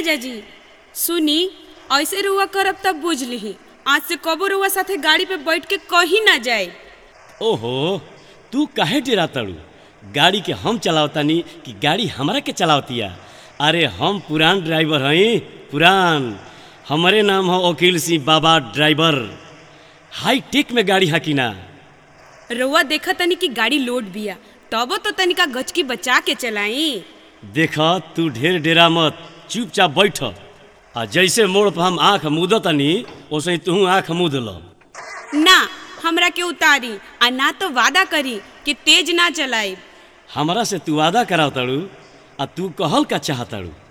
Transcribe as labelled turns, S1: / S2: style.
S1: राजा जी सुनी ऐसे रुआ करब तब बुझ लिही आज से कबो रुआ साथे गाड़ी पे बैठ के कहीं ना जाए
S2: ओहो तू काहे डेरा तड़ू गाड़ी के हम चलावतानी कि गाड़ी हमरा के चलावतिया अरे हम पुरान ड्राइवर हई पुरान हमारे नाम हो वकील सिंह बाबा ड्राइवर हाई टेक में गाड़ी हकी ना
S1: रुआ देखा तनी कि गाड़ी लोड बिया तबो तो तनिका गचकी बचा के चलाई
S2: देख तू ढेर डेरा मत चुपचाप बैठ आ जैसे मोड़ पर हम आँख मूदतनी वैसे तू आँख मूद ल
S1: ना हमरा के उतारी आ ना तो वादा करी कि तेज ना चलाई
S2: हमरा से तू वादा कराव तड़ू आ तू कहल का चाहतड़ू